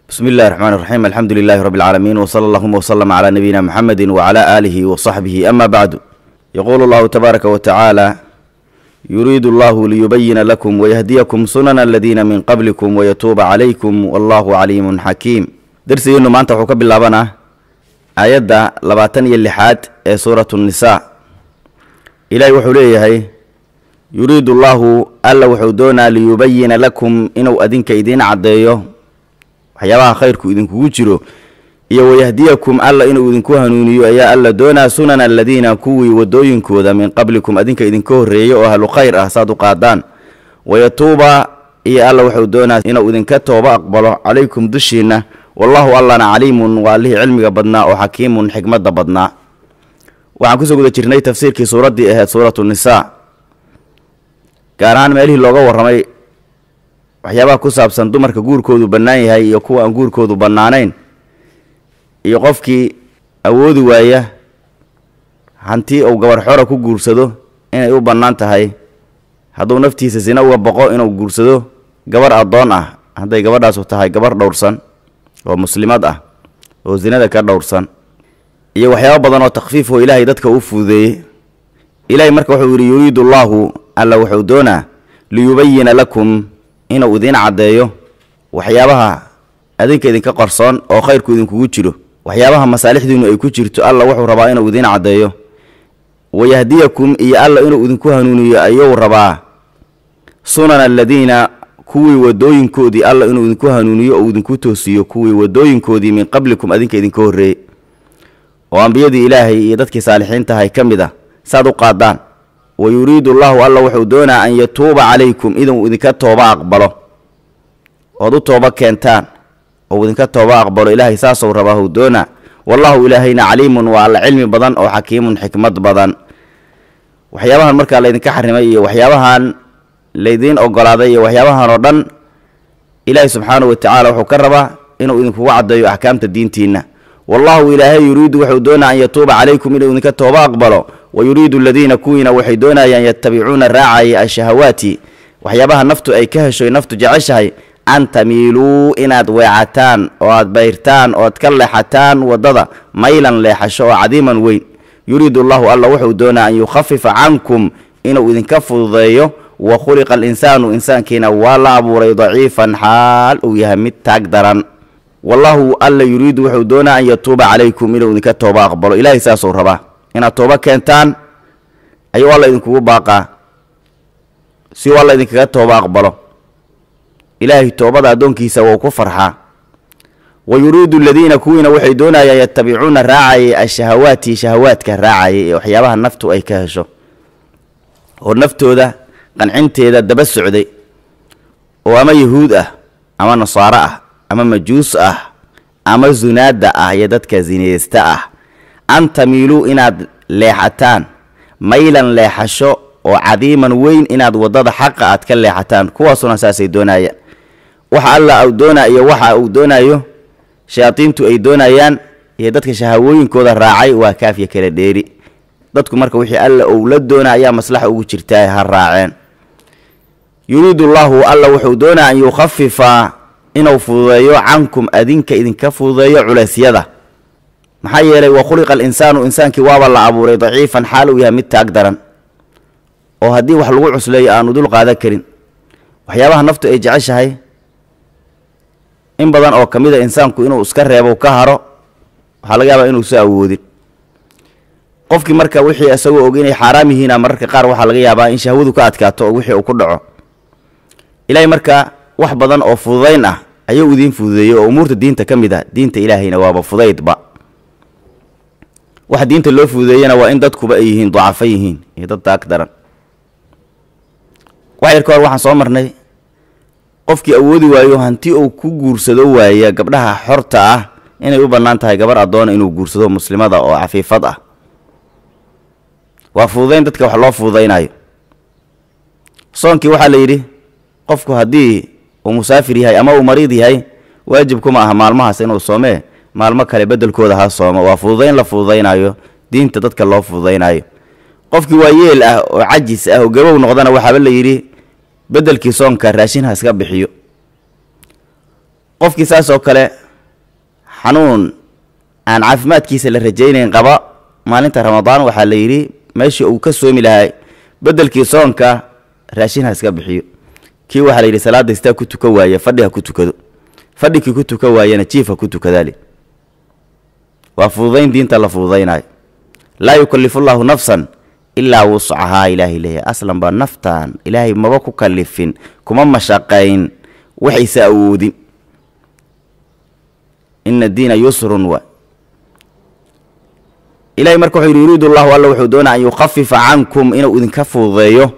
بسم الله الرحمن الرحيم الحمد لله رب العالمين وصلى اللهم وسلم على نبينا محمد وعلى آله وصحبه أما بعد يقول الله تبارك وتعالى يريد الله ليبين لكم ويهديكم سنن الذين من قبلكم ويتوب عليكم والله عليم حكيم درسي إنه ما أنت حكب اللابنا آيات لباتن يلحاد سورة النساء إلهي وحوليه يريد الله ألا وحودونا ليبين لكم إنه أدينك إدين عديه waxyaabaha khayrku idinkugu jiro iyo wayahdiyakum alla inuu idinku hanuuniyo ayaa alla doonaa sunana aladiina kuwii wadooyinkooda min qablikum adinka idinka horreeyey oo ahlu khayr ah saad u qaadaan wayatuuba iyo alla wuxuu doonaa inuu idinka tooba aqbalo calaykum dushiinna wallahu allana caliimun waa allihii cilmiga badnaa oo xakiimun xikmadda badnaa waxaan kusoo guda jirnay tafsiirkii suuraddii ahayd suuratu nisaa gaar ahaan meelihii looga warramay waxyaabaha ku saabsan dumarka guurkoodu bannaan yahay iyo kuwa aan guurkoodu bannaanayn iyo qofkii awoodi waaya hantii uu gabar xora ku guursado inay u bannaan tahay hadduu naftiisa sina uga boqo inuu guursado gabar addoon ah hadday gabadhaasu tahay gabar dhowrsan oo muslimad ah oo sinada ka dhowrsan iyo waxyaabo badan oo takhfiif oo ilaahay dadka u fududeeyey ilaahay marka wuxuu yidhi yuriidu allaahu alla wuxuu doonaa liyubayina lakum inuu idiin caddeeyo waxyaabaha adinka idinka qarsoon oo khayrku idinkugu jiro waxyaabaha masaalixdiinu ay ku jirto alla wuxuu rabaa inuu idiin caddeeyo wayahdiyakum iyo alla inuu idinku hanuuniyo ayuu rabaa sunana aladiina kuwii wadooyinkoodii alla inuu idinku hanuuniyo oo idinku toosiyo kuwii wadooyinkoodii min qablikum adinka idinka horreeyey oo ambiyadii ilaahay iyo dadkii saalixiintahay ka mid ah saad u qaadaan wa yuriidu allahu alla wuxuu doonaa an yatuuba calaykum inuu idinka tooba aqbalo ood u tooba keentaan oo idinka tooba aqbalo ilaahay saasuu rabaa huu doonaa wallahu ilaahayna caliimun waa alla cilmi badan oo xakiimun xikmad badan waxyaabahan markaa laydinka xarimay iyo waxyaabahan laydiin ogolaaday iyo waxyaabahan oo dhan ilaahay subxaanahu watacaala wuxuu ka rabaa inuu idinkugu caddeeyo axkaamta diintiinna wallahu ilaahay yuriidu wuxuu doonaa an yatuuba calaykum inuu idinka tooba aqbalo wa yuriidu aladiina kuwiina waxay doonayaan yatabicuuna raacaya ashahawaati waxyaabaha naftu ay ka heshoy naftu jeceshahay an tamiiluu inaad weecataan oo aad bayrtaan oo aad ka leexataan waddada maylan leexasho oo cadiiman weyn yuriidu allahu alla wuxuu doonaa an yukhafifa cankum inuu idinka fududeeyo wa khuliqa alinsaanu insaankiina waa la abuuray daciifan xaal uu yahay mid taag daran wallahu alla yuriidu wuxuu doonaa an yatuuba calaykum inuu idinka tooba aqbalo ilaahay saasuu rabaa inaad tooba keentaan ayuu alla idinkugu baaqaa si uu alla idinkaga tooba aqbalo ilaahay toobada addoonkiisa wou ku farxaa wa yuriidu aladiina kuwiina waxay doonayaan yatabicuuna raacayay ashahawaati shahawaadka raacayay ee waxyaabaha naftu ay ka hesho oo naftooda qancinteeda daba socday oo ama yahuud ah ama nasaaro ah ama majuus ah ama zunaada ah iyo dadka zinaysta ah an tamiiluu inaad leexataan maylan leexasho oo cadiiman weyn inaad waddada xaqa aad ka leexataan kuwaasuna saasay doonayaan waxa alla uu doonaa iyo waxa uu doonayo shayaadiintu ay doonayaan iyo dadka shahawooyinkooda raacay waa kaafya kala dheeri dadku marka wixii alla uu la doona ayaa maslaxa ugu jirtaa ha raaceen yuriidu allaahu alla wuxuu doonaa an yukhafifa inuu fududeeyo cankum adinka idinka fududeeyo culeysyada maxaa yeelay wa khuliqa alinsaanu insaankii waaba la abuuray daciifan xaal uu yahay mid taag daran oo haddii wax lagu cusleeyo aanu dul qaadan karin waxyaabaha naftu ay jeceshahay in badan oo ka mid a insaanku inuu iska reebo ka haro waxaa laga yaabaa inuusa awoodin qofkii marka wixii isagoo og inay xaaraam yihiina mararka qaar waxaa laga yaabaa in shahwadu ka adkaato oo wixii uu ku dhaco ilaahay marka wax badan oo fududayn ah ayuu idiin fududeeyey oo umuurta diinta ka mid ah diinta ilaahayna waaba fudaydba waxa diinta loo fududeeyana waa in dadkuba ay yihiin dacafo yihiin iyo dad taag daran wax yar ka hor waxaan soo marnay qofkii awoodi waayo hanti uu ku guursado waaya gabdhaha xorta ah inay u bannaan tahay gabar addoona inuu guursado muslimada oo cafiifad ah waa fududayn dadka wax loo fududaynayo soonkii waxaa la yidhi qofku haddii uu musaafir yahay ama uu mariid yahay waajib kuma aha maalmahaas inuu soomee maalmo kale beddelkooda ha soomo waa fududayn la fududaynayo diinta dadka loo fududaynayo qofkii waa yeel ah oo cajis ah oo gabow noqdana waxaaba la yidhi beddelkii soonka raashin ha iska bixiyo qofkii saas oo kale xanuun aan caafimaadkiisa la rajaynayn qaba maalinta ramadaan waxaa la yidhi meeshii uu ka soomi lahay beddelkii soonka raashin ha iska bixiyo kii waxaa la yidhi salaadda istaa ku tukan waaye fadhi ha ku tukado fadhikii ku tukan waayena jiif ha ku tukadaali waa fududayn diinta la fududaynayo laa yukallifu llaahu nafsan ilaa wuscahaa ilaahay leeyahay aslan baa naftan ilaahay maba ku kallifin kuma mashaqayn waxaysa awoodin ina diina yusrun wa ilahay marka wuxuu yidhi yuriidu llahu alla wuxuu doonaa an yukhafifa cankum inuu idinka fududeeyo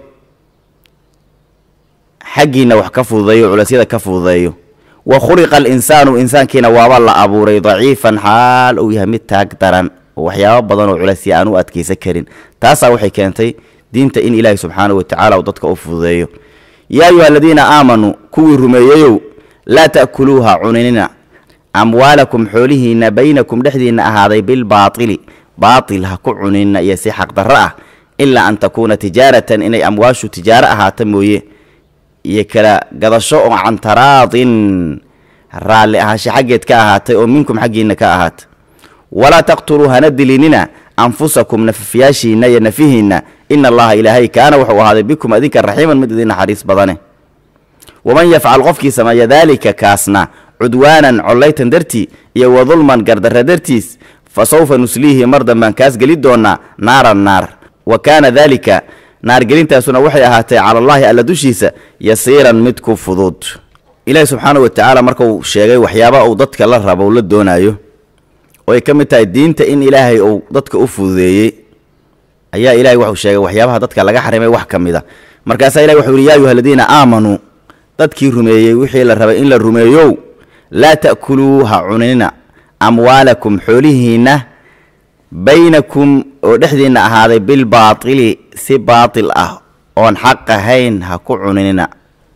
xaggiinna wax ka fududeeyo culeysyada ka fududeeyo wa khuliqa alinsaanu insaankiina waaba la abuuray daciifan xaal uu yahay mid taag daran oo waxyaabo badan oo culeysya aan u adkaysan karin taasaa waxay keentay diinta in ilaahay subxaanahu watacaala uu dadka u fududeeyo yaa ayuha aladiina aamanuu kuwii rumeeyeyow laa ta'kuluuha cuninina amwaalakum xoolihiinna baynakum dhexdiinna ahaaday bilbaatili baatil ha ku cuninina iyo si xaqdarro ah ilaa an takuuna tijaaratan inay amwaashu tijaaro ahaata mooye iyo kala gadasho oo can taraadin raalli ahaanshe xaggeed ka ahaatay oo minkum xaggiinna ka ahaatay walaa taqtuluu hana dilinina anfusakum nafafyaashiinna iyo nafihiinna ina allaha ilaahay kaana wuxuu ahaaday bikum adinka raxiiman mid idin naxariis badane waman yafcal qofkii sameeya daalika kaasna cudwaanan collaytan dartii iyo wa dulman gardarra dartiis fa sawfa nusliihi mar dambaan kaas geli doonaa naaran naar wa kaana daalika naargelintaasuna waxay ahaatay cala allaahi alla dushiisa yasiiran mid ku fudud ilaahi subxaana wa tacaala markuu sheegay waxyaaba uu dadka la rabo la doonaayo oo ay ka mid tahay diinta in ilaahay uu dadka u fududeeyey ayaa ilahay wuxuu sheegay waxyaabaha dadka laga xarimay wax ka mid a markaasaa ilahi wuxuu yidhi yaa ayuha aladiina aamanuu dadkii rumeeyey wixii la rabay in la rumeeyow laa ta'kuluu ha cunina amwaalakum xoolihiinna baynakum oo dhexdiinna ahaaday bilbaatili si baatil ah oon xaq ahayn ha ku cuninina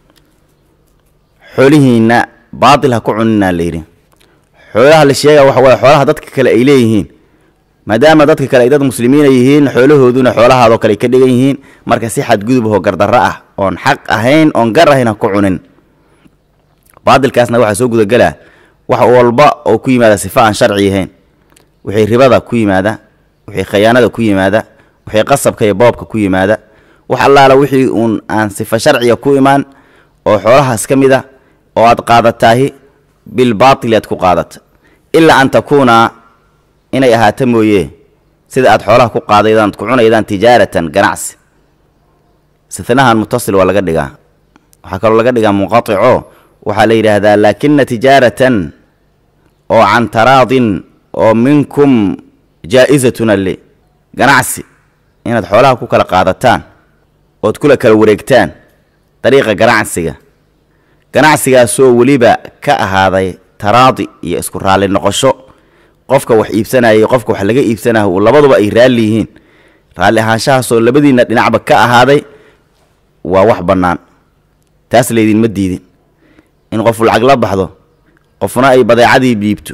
xoolihiinna baatil ha ku cuninaa layidhi xoolaha la sheega waxa waye xoolaha dadka kale ay leeyihiin maadaama dadka kale ay dad muslimiina yihiin xoolahooduna xoolahaadoo kale ay ka dhigan yihiin marka si xadgudub oo gardarro ah oon xaq ahayn oon gar ahayn ha ku cunin baatilkaasna waxaa soo gudagelaa wax walba oo ku yimaada sifa aan sharci ahayn wixii ribada ku yimaada wixii khayaanada ku yimaada wixii qasabka iyo boobka ku yimaada wax allaala wixii uun aan sifa sharciga ku imaan oo xoolahaas ka mid a oo aad qaadataahi bilbaatili aad ku qaadata ilaa an takuuna inay ahaato mooye sida aad xoolaha ku qaadaydaan ku cunaydaan tijaaratan ganacsi istinahan mutasil waa laga dhigaa waxaa kaloo laga dhigaa munqatico waxaa la yidhaahdaa laakina tijaaratan oo can taraadin oo minkum jaa-isatun alle ganacsi inaad xoolaha ku kala qaadataan ood kula kala wareegtaan dariiqa ganacsiga ganacsigaasoo weliba ka ahaaday taraadi iyo isku raalli noqosho qofka wax iibsanaya iyo qofka wax laga iibsanayo uu labaduba ay raalli yihiin raalli ahaanshahaasoo labadiinna dhinacba ka ahaaday waa wax bannaan taas laydinma diidin in qofu lacag la baxdo qofna ay badeecadii dhiibto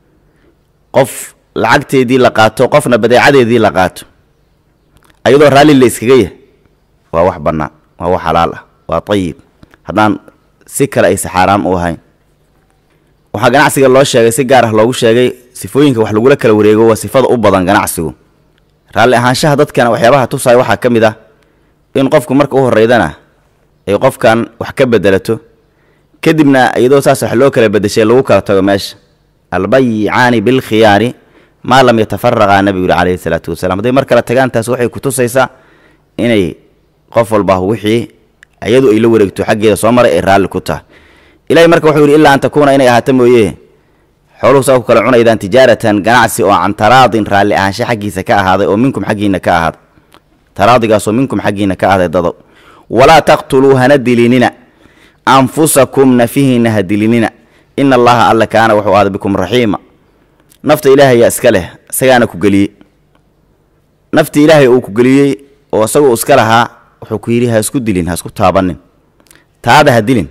qof lacagteedii la qaato qofna badeecadeedii la qaato ayadoo raalli la iskaga yahay waa wax bannaan waa wax xalaal ah waa tayib haddaan si kale aysa xaaraam u ahayn waxaa ganacsiga loo sheegay si gaar ah loogu sheegay sifooyinka wax lagula kala wareego waa sifada u badan ganacsigu raalli ahaanshaha dadkana waxyaabaha tusaya waxaa ka mid ah in qofku marka u horeydana ay qofkan wax ka bedelato kadibna iyadoo saas wax loo kala bedeshay lagu kala tago meesha albayicaani bilkhiyaari maa lam yatafaraqaa nebigu yuri calayhi salaatu wasalaam hadday mar kale tagaan taas waxay ku tusaysaa inay qof walba wixii iyadu ay la wareegto xaggeeda soo maray ay raalli ku tahay ilahay marka wuxuu yidhi ilaa an takuuna inay ahaato mooye xooluhu saa ku kala cunaydaan tijaaratan ganacsi oo can taraadin raalli ahaanshe xaggiisa ka ahaaday oo minkum xaggiina ka ahaaday taraadigaasoo minkum xaggiina ka ahaaday dadow walaa taqtuluu hana dilinina anfusakum nafihiina ha dilinina ina allaha alla kaana wuxuu ahaaday bikum raxiima nafta ilaahay yaa iska leh isagaana ku geliyey nafti ilaahay uu ku geliyey oo isagoo iska lahaa wuxuu ku yidhi ha isku dilin ha isku taabanin taada ha dilin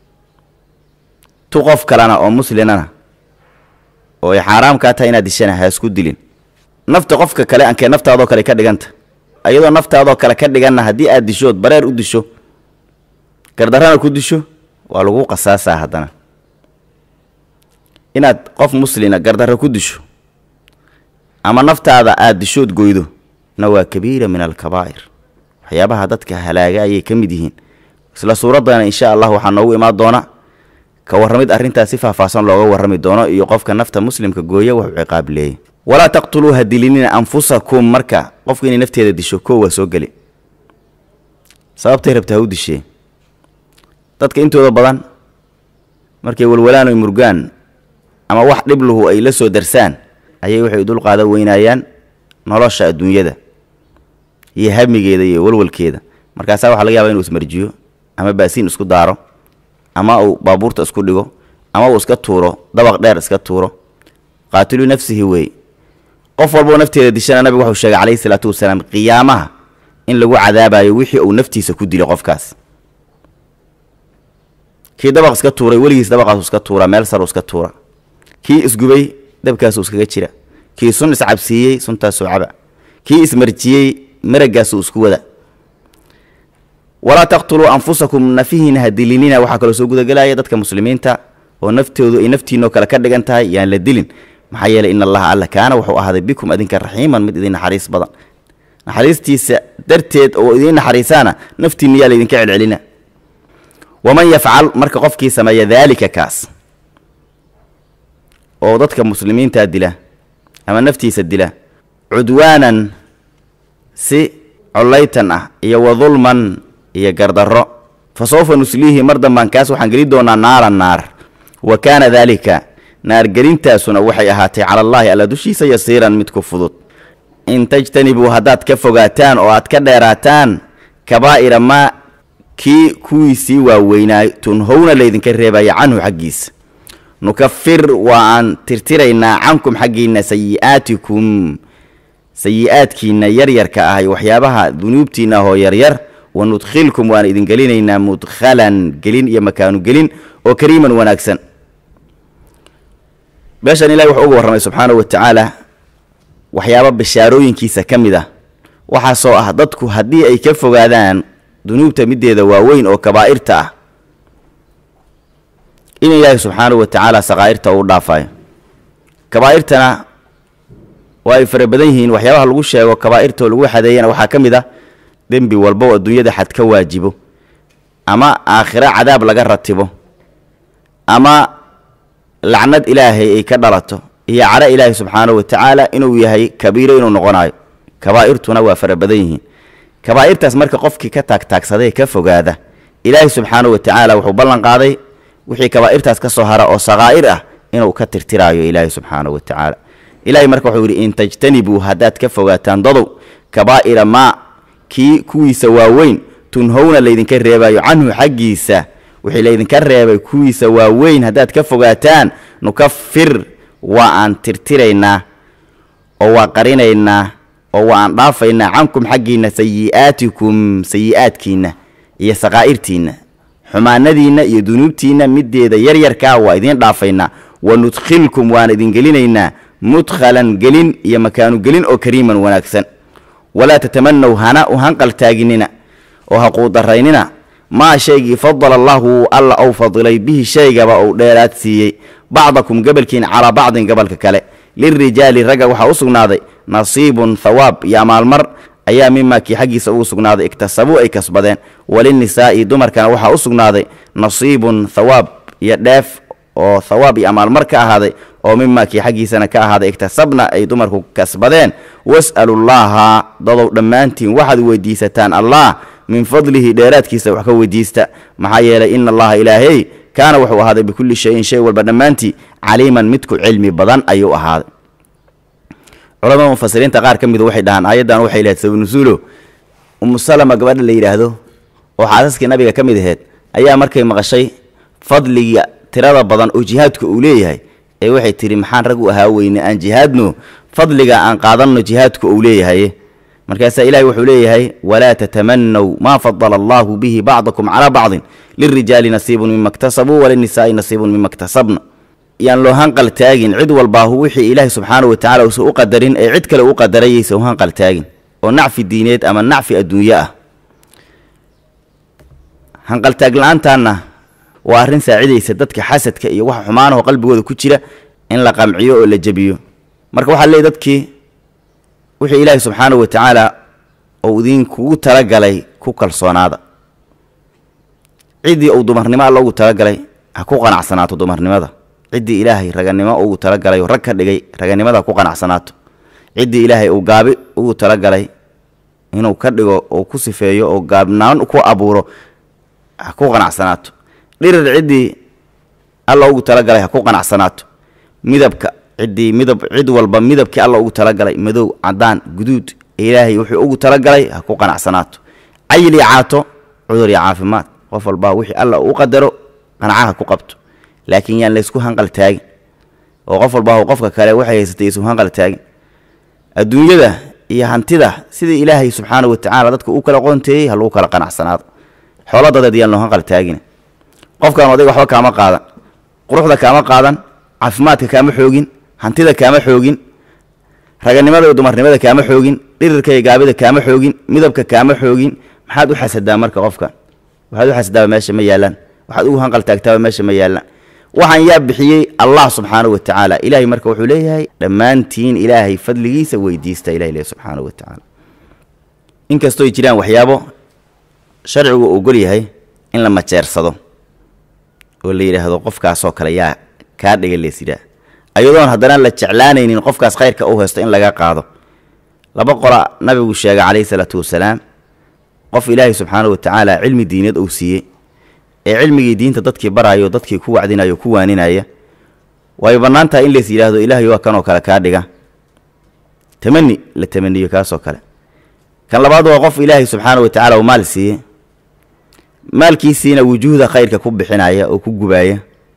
tu qof kalena oo muslimana oo ay xaaraam kaa tahay inaad dishana ha isku dilin nafta qofka kale ankee naftaadoo kale ka dhiganta ayadoo naftaadoo kale ka dhiganna haddii aad dishood bareer u disho gardarrana ku disho waa lagu qasaasaa haddana inaad qof muslina gardarro ku disho ama naftaada aada dishood goydo na waa kabiira min alkabaa'ir waxyaabaha dadka halaaga ayay ka mid yihiin isla suuraddana insha allah waxaa noogu imaan doona ka warramid arrintaas si faahfaahsan looga warrami doono iyo qofka nafta muslimka gooya wuxuu ciqaab leeyay walaa taqtuluu ha dilinina anfusakum marka qofku inay nafteeda disho koo waa soo geli sababtay rabta ha u dishee dadka intooda badan markay walwalaan oy murgaan ama wax dhibluhu ay la soo darsaan ayay waxay dul qaada weynaayaan nolosha adduunyada iyo hamigeeda iyo walwalkeeda markaasaa waxaa laga yaaba inuu ismarjiyo ama baasiin isku daaro ama uu baabuurta isku dhigo ama uu iska tuuro dabaq dheer iska tuuro qaatilu nafsihi wey qof walboo nafteeda dishana nabigu wuxuu sheegay calayhi salaatu wasalaam qiyaamaha in lagu cadaabayo wixii uu naftiisa ku dilo qofkaas kii dabaq iska tuuray weligiis dabaqaasu iska tuura meel saru iska tuura kii isgubay dabkaasuu iskaga jira kii sun iscabsiiyey suntaasuu caba kii ismarjiyey maragaasuu isku wada walaa taqtuluu anfusakum nafihiina ha dilinina waxaa kaloo soo gudagelaya dadka muslimiinta oo naftoodu ay naftiinoo kale ka dhigan tahay yaan la dilin maxaa yeeley in allaha alla kaana wuxuu ahaaday bikum adinka raxiiman mid idin naxariis badan naxariistiisa darteed oo idiin naxariisaana naftiinna yaa laydinka celcelina waman yafcal marka qofkii sameeya daalika kaas oo dadka muslimiinta dila ama naftiisa dila cudwaanan si collaytan ah iyo wa dulman iyo gardarro fa sawfa nusliihi mar dambaan kaas waxaan geli doonaa naaran naar wa kaana daalika naargelintaasuna waxay ahaatay cala allaahi alla dushiisa yasiiran mid ku fudud in tajtanibuu haddaad ka fogaataan oo aad ka dheeraataan kabaa'ira maa kii kuwiisii waaweynaa tunhowna laydinka reebaya canhu xaggiisa nukafir waa aan tirtiraynaa cankum xaggiinna sayi'aatikum sayi-aadkiinna yaryarka ah waxyaabaha dunuubtiinna ahoo yaryar wa nudkhilkum waan idin gelinaynaa mudkhalan gelin iyo makaanu gelin oo kariiman wanaagsan meeshan ilahi wuxuu uga warramay subxaanahu wa tacaala waxyaaba bishaarooyinkiisa ka mid ah waxaasoo ah dadku haddii ay ka fogaadaan dunuubta middeeda waaweyn oo kabaa'irta ah in ilaahi subxaanahu wa tacaala sakaa'irta uu dhaafayo kabaa'irtana waa ay fara badan yihiin waxyaabaha lagu sheego kabaa'irta oo lagu xadeeyana waxaa ka mid ah dembi walba oo adduunyada xad ka waajibo ama aakhiro cadaab laga ratibo ama lacnad ilaahay ay ka dhalato iyo cadho ilaahay subxaanahu wa tacaala inuu yahay kabiiro inuu noqonayo kabaa'irtuna waa fara badan yihiin kabaa'irtaas marka qofkii ka taagtaagsaday ka fogaada ilaahay subxaanahu wa tacaala wuxuu ballan qaaday wixii kabaa'irtaas ka soo hara oo sakaa'ir ah inuu ka tirtiraayo ilaahay subxaanahu wa tacaala ilaahay marka wuxuu yidhi in tajtanibuu haddaad ka fogaataan dadow kabaa'ira maa kii kuwiisa waaweyn tunhowna laydinka reebayo canhu xaggiisa wixii laydinka reebay kuwiisa waaweyn haddaad ka fogaataan nukafir waa aan tirtiraynaa oo waa qarinaynaa oo waa aan dhaafaynaa cankum xaggiinna sayi'aatikum sayi'aadkiinna iyo sakaa'irtiinna xumaanadiinna iyo dunuubtiinna middeeda yaryarkaa waa idiin dhaafaynaa wa nudkhilkum waan idin gelinaynaa mudkhalan gelin iyo makaanu gelin oo kariiman wanaagsan walaa tatamanaw hana u hanqaltaaginina oo ha quudaraynina maa shaygii fadala allahu alla ou fadilay bihi shaygaba uu dheeraad siiyey bacdakum gabalkiin calaa bacdin gabalka kale lirijaali ragga waxaa u sugnaaday nasiibun thawaab iyo amaalmar ayaa mimaa kii xaggiisa ugu sugnaaday iktasabuu ay kasbadeen walinisaa'i dumarkana waxaa u sugnaaday nasiibun thawaab iyo dheef oo thawaab iyo amaalmar ka ahaaday oo mimaa kii xaggiisana ka ahaaday iktasabna ay dumarku kasbadeen was'alullaaha dadow dhammaantiin waxaad weydiisataan allah min fadlihi dheeraadkiisa wax ka weydiista maxaa yeelay ina allaha ilaahey kaana wuxuu ahaaday bikulli shayin shay walba dhammaantii caliiman midku cilmi badan ayuu ahaaday culamada mufasiriinta qaar ka midu waxay dhahaan aayaddan waxay lahayd sabanusuulo umu salama gabadha la yidhaahdo oo xaasaskii nabiga ka mid aheyd ayaa markay maqashay fadliga tirada badan oo jihaadku uu leeyahay ee waxay tidhi maxaan rag u ahaa weyne aan jihaadno fadliga aan qaadanno jihaadku uu leeyahay markaasaa ilahi wuxuu leeyahay walaa tatamanaw maa fadala allahu bihi bacdakum calaa bacdin lirijaali nasiibun mima ktasabuu walinisaa'i nasiibun mima ktasabna yaan loo hanqal taagin cid walbaahu wixii ilaahi subxaanahu wa tacala uusan u qadarin ee cid kale u qadarayaysa u hanqal taagin oo nacfi diineed ama nacfi adduunyo ah hanqaltaag la-aantaanna waa arrin saacidaysa dadka xasadka iyo waxa xumaanaho qalbigooda ku jira in la qamciyo oo la jebiyo marka waxaa leey dadkii wixii ilaahi subxaanahu wa tacaala uu idinkugu talagalay ku kalsoonaada ciddii uu dumarnimo alla ugu talagalay ha ku qanacsanaato dumarnimada ciddii ilaahay raganimo ugu talagalay oo rag ka dhigay raganimada ha ku qanacsanaato ciddii ilaahay uu gaabi ugu talagalay inuu ka dhigo oo ku sifeeyo oo gaabnaan ku abuuro ha ku qanacsanaato dhirir ciddii alla ugu talagalay ha ku qanacsanaato midabka ciddii midab cid walba midabkii alla ugu talagalay madow cadaan guduud ilaahay wuxuu ugu talagalay ha ku qanacsanaato cayil iyo caato cudur iyo caafimaad qof walbaa wixii alla u qadaro qanacaha ku qabto laakiin yaan laysku hanqal taagin oo qof walbaa qofka kale waxay haysatay isu hanqal taagin adduunyada iyo hantida sidii ilaahay subxaana wa tacaala dadka u kala qoonteeyey ha lagu kala qanacsanaado xoolo dadeed yaan loo hanqal taagin qofkan oday waxba kaama qaadan quruxda kaama qaadan caafimaadka kaama xoogin hantida kaama xoogin raganimada iyo dumarnimada kaama xoogin dhirirka iyo gaabida kaama xoogin midabka kaama xoogin maxaad u xasadaa marka qofkan waxaad u xasadaaba meesha ma yaallaan waxaad ugu hanqal taagtaaba meesha ma yaallaan waxaan yaa bixiyey allah subxaana wa tacaala ilaahay marka wuxuu leeyahay dhammaantiin ilaahay fadligiisa weydiista ilahay leeyahy subxaana wa tacaala inkastooy jiraan waxyaabo sharcigu ogol yahay in la majeersado oo la yidhaahdo qofkaasoo kale yaa kaa dhiga leesidaa ayadoon haddana la jeclaanaynin qofkaas khayrka u haysto in laga qaado laba qola nabigu sheegay calayhi salaatu wasalaam qof ilaahay subxaana wa tacaala cilmi diineed uu siiyey ee cilmigii diinta dadkii baraayo dadkii ku wacdinayo ku waaninaya way bannaan tahay in lays yidhaahdo ilaahay waa kanoo kale kaa dhiga tamani la tamaniyo kaasoo kale kan labaad waa qof ilaahay subxaana wa tacaala uu maal siiyey maalkiisiina wujuuhda khayrka ku bixinaya oo ku gubaaya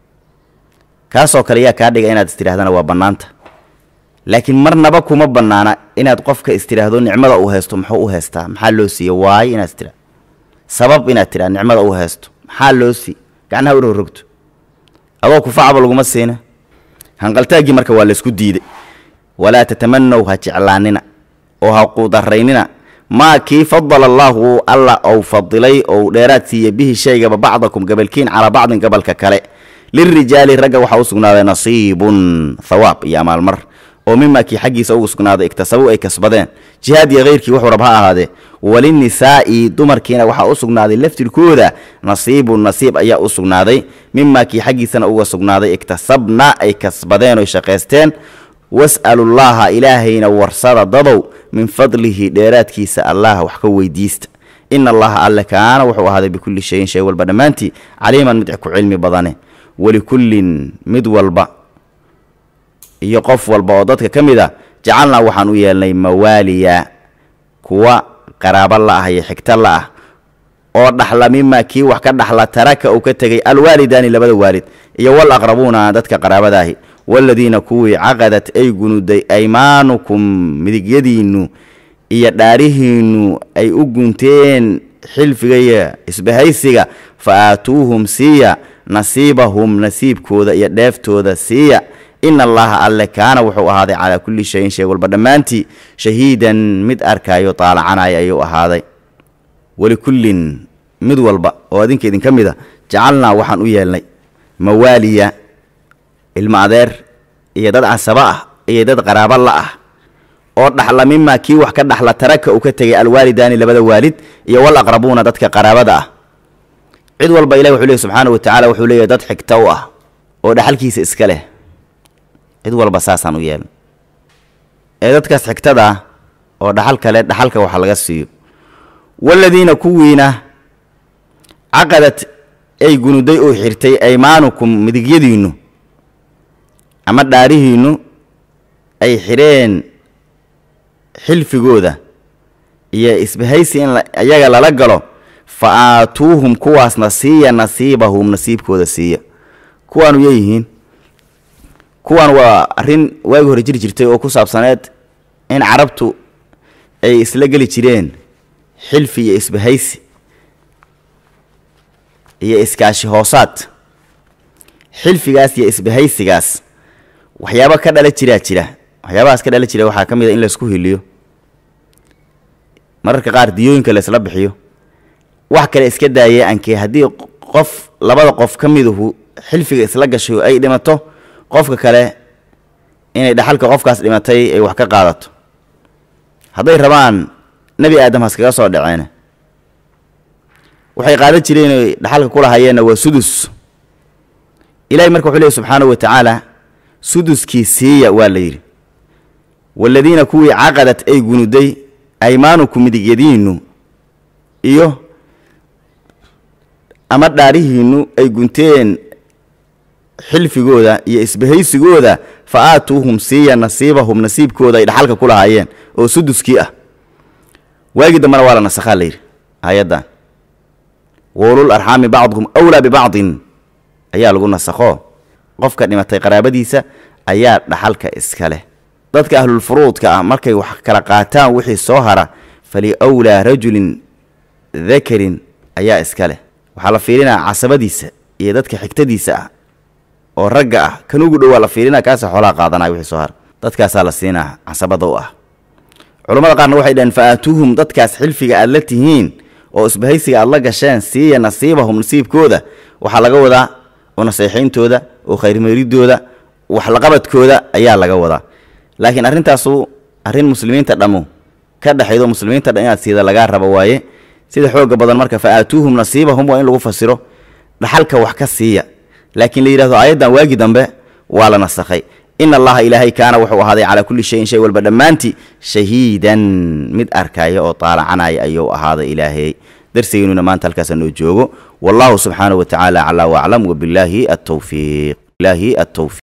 kaasoo kale yaa kaa dhiga inaad istidhahdana waa bannaanta laakiin marnaba kuma bannaana inaad qofka istidhaahdo nicmada uu haysto muxuu u haystaa maxaa loo siiye waayo inaad istidhahdo sabab inaad tidhahdo nicmada uu haysto maxaa loo sii gacnaha u rogrogto adoo kufacaba laguma siina hanqaltaaggii marka waa laysku diiday walaa tatamanow ha jeclaanina oo ha quudaraynina maa kii fadala allaahu alla ou fadilay ou dheeraad siiye bihi shaygaba bacdakum gabalkiin calaa bacdin gabalka kale lirijaali ragga waxaa u sugnaaday nasiibun thawaab iyo amaalmar oo mimaa kii xaggiisa ugu sugnaaday iktasabuu ay kasbadeen jihaad iyo khayrkii wuxuu rab ha ahaadee walinisaa'i dumarkiina waxaa u sugnaaday laftirkooda nasiibun nasiib ayaa u sugnaaday mimaa kii xaggiisana uga sugnaaday iktasabna ay kasbadeen oy shaqaysteen was'alullaaha ilaahayna warsada dadow min fadlihi dheeraadkiisa allah wax ka weydiista ina allaha alle kaana wuxuu ahaaday bikulli shayin shay walba dhammaantii caliiman mid ku cilmi badane walikullin mid walba iyo qof walba oo dadka ka mid a jacalnaa waxaan u yeelnay mawaaliya kuwa qaraabo la ah iyo xigto la ah oo dhaxla mimaa kii wax ka dhaxla taraka uu ka tegay alwaalidaani labada waalid iyo wal aqrabuuna dadka qaraabadaahi waaladiina kuwii caqadat ay gunuday aymaanukum midigyadiinnu iyo dhaarihiinnu ay u gunteen xilfiga iyo isbahaysiga fa aatuuhum siiya nasiibahum nasiibkooda iyo dheeftooda siiya ina allaha alle kaana wuxuu ahaaday calaa kulli shayin shay walba dhammaantii shahiidan mid arkaayo taalacanaya ayuu ahaaday walikullin mid walba oo adinka idinka mid a jacalnaa waxaan u yeelnay mawaaliya ilmo adeer iyo dad casaba ah iyo dad qaraabo la ah oo dhaxla mimaa kii wax ka dhaxla taraka uu ka tegay alwaalidaani labada waalid iyo wal aqrabuuna dadka qaraabada ah cid walba ilahi wuxuu leey subxaana wa tacaala wuxuu leeyahy dad xigta u ah oo dhaxalkiisa iska leh cid walba saasaan u yeelnay ee dadkaas xigtada ah oo dhaxal kale dhaxalka waxa laga siiyo waladiina kuwiina caqadad ay gunuday oo xirtay aymaanukum midigyadiinnu ama dhaarihiinnu ay xidheen xilfigooda iyo isbahaysi in iyaga lala galo fa aatuuhum kuwaasna siiya nasiibahum nasiibkooda siiya kuwaanu yeeyihiin kuwan waa arrin waagi hore jiri jirtay oo ku saabsaneed in carabtu ay isla geli jireen xilfi iyo isbahaysi iyo iskaashi hoosaad xilfigaas iyo isbahaysigaas waxyaabo ka dhala jiraa jira waxyaabahaas ka dhala jira waxaa ka mid a in laysku hiliyo mararka qaar diyooyinka laysla bixiyo wax kale iska daayee ankee haddii qof labada qof ka miduhu xilfiga isla gashay oo ay dhimato qofka kale inay dhaxalka qofkaas dhimatay ay wax ka qaadato hadday rabaan nebi aadam haskaga soo dhaceen waxay qaadan jireen oy dhaxalka ku lahayeenna waa sudus ilahay marka wuxuu leey subxaanahu wa tacaala suduskii siiya waa la yidhi waaladiina kuwii caqadat ay gunuday aymaanuku midigyadiinnu iyo ama dhaarihiinnu ay gunteen xilfigooda iyo isbahaysigooda fa aatuuhum siiya nasiibahum nasiibkooda ay dhaxalka ku lahaayeen oo suduskii ah waagii dambena waa la nasakhaa la yidhi aayaddan waulul arxaami bacduhum awlaa bibacdin ayaa lagu nasakho qofka dhimatay qaraabadiisa ayaa dhaxalka iska leh dadka ahlulfuruudka ah markay wax kala qaataan wixii soo hara fali wlaa rajulin dakarin ayaa iska leh waxaa la fiirinaa casabadiisa iyo dadka xigtadiisa ah oo ragga ah kan ugu dhowaa la fiirinaa kaasa xoolaha qaadanaya wixii soo hara dadkaasaa la siinaa casabada u ah culammada qaarna waxay dhaheen fa aatuuhum dadkaas xilfiga aad la tihiin oo isbahaysiga aad la gasheen siiya nasiibahum nasiibkooda waxaa laga wadaa oo naseexayntooda oo khayrmeeridooda waxlaqabadkooda ayaa laga wadaa laakiin arrintaasu arrin muslimiinta dhammu ka dhexaydo muslimiinta dhan inaad siida lagaa rabo waaye sida xooga badan marka fa aatuuhum nasiibahum waa in lagu fasiro dhaxalka wax ka siiya laakiin la yidhahdo aayaddan waagi dambe waa la nasakhay ina allaha ilaahay kaana wuxuu ahaaday calaa kulli shayin shay walba dhammaantii shahiidan mid arkaya oo taalacanaya ayuu ahaaday ilaahay darsigeennuna maanta halkaasa noo joogo wallahu subxaanahu wa tacaala aclaa waclam wabillaahi attawfiiq